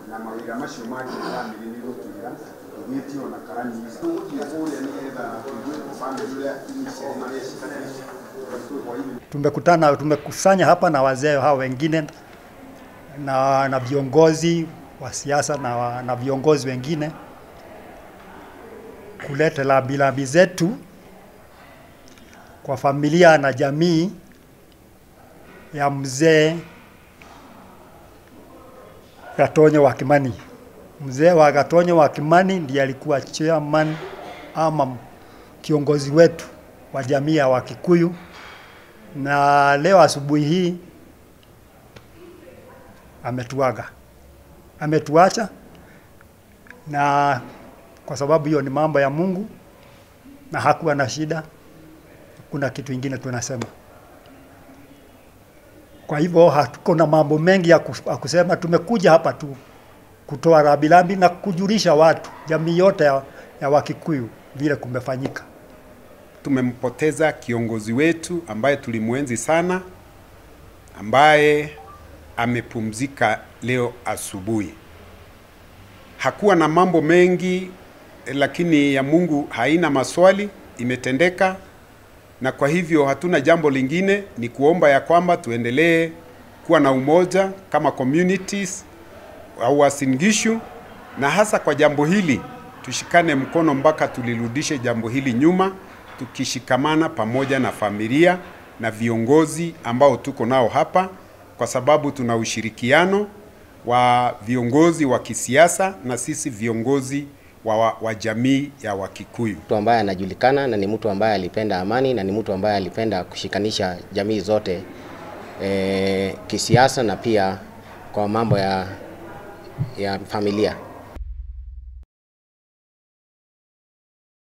na mawĩra macio mangĩ bamĩrĩ nĩ gũtwĩra tũgĩtio na karani tũgũthiĩ kũrĩa nĩgetha tũigue bamĩrĩ ũrĩa iniciative marĩa citabĩte kwa hivyo Tumekutana, tumekusanya hapa na wazee hao wengine na, na viongozi wa siasa na, wa- na viongozi wengine kuleta rambirambi zetu kwa familia na jamii ya mzee Gatonyo wa Kimani. Mzee wa Gatonyo wa Kimani ndiye alikuwa chairman ama kiongozi wetu wa jamii ya Wakikuyu, na leo asubuhi hii ametuaga, ametuacha, na kwa sababu hiyo ni mambo ya Mungu na hakuwa na shida, kuna kitu ingine tunasema. Kwa hivyo hatuko na mambo mengi ya kus- ya kusema, tumekuja hapa tu kutoa rambirambi na kujulisha watu, jamii yote ya, ya Wakikuyu vile kumefanyika. Tumempoteza kiongozi wetu ambaye tulimwenzi sana, ambaye amepumzika leo asubuhi. Hakuwa na mambo mengi, eh, lakini ya Mungu haina maswali, imetendeka, na kwa hivyo hatuna jambo lingine, ni kuomba ya kwamba tuendelee kuwa na umoja kama communities au Uasin Gishu, na hasa kwa jambo hili tushikane mkono mpaka tulirudishe jambo hili nyuma, tukishikamana pamoja na familia na viongozi ambao tuko nao hapa, kwa sababu tuna ushirikiano wa viongozi wa kisiasa na sisi viongozi wa, wa, wa jamii ya Wakikuyu. mtu ambaye anajulikana na ni mtu ambaye alipenda amani na ni mtu ambaye alipenda kushikanisha jamii zote e, kisiasa na pia kwa mambo ya, ya familia.